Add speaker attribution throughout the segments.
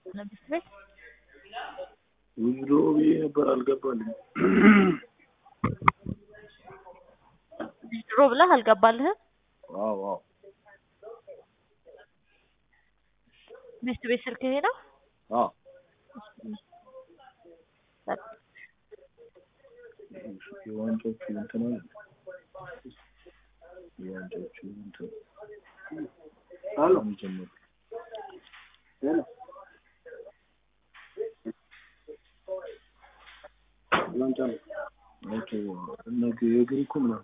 Speaker 1: ንግስት ቤት
Speaker 2: ዊዝድሮ ብዬ ነበር አልገባልኝም።
Speaker 1: ድሮ ብለህ አልገባልህም?
Speaker 2: አዎ አዎ
Speaker 1: ንግስት ቤት ስልክ ይሄ ነው?
Speaker 2: አዎ የዋንጫዎቹ እንትን አለ የዋንጫዎቹ እንትን አሎ ጀመሩ ዋንጫ ነው ኦኬ ነገ የግሪኩ ምናምን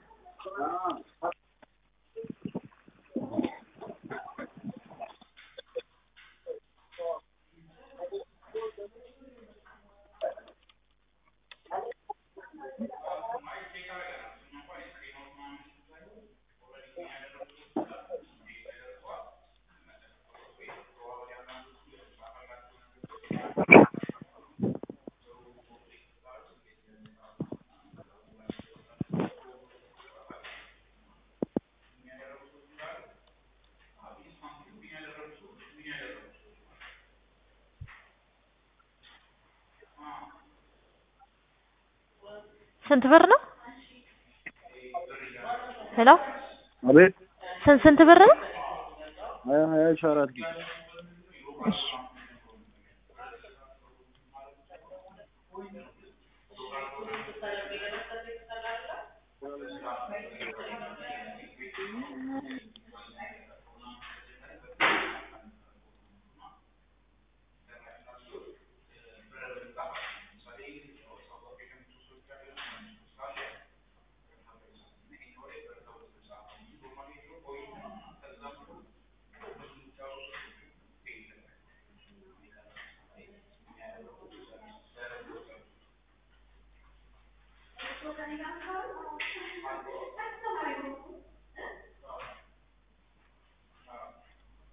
Speaker 1: ስንት ብር ነው? ሄሎ
Speaker 2: አቤት
Speaker 1: ስንት ስንት ብር ነው?
Speaker 2: ሀያ ሀያ ሺህ አራት ጊዜ
Speaker 1: እሺ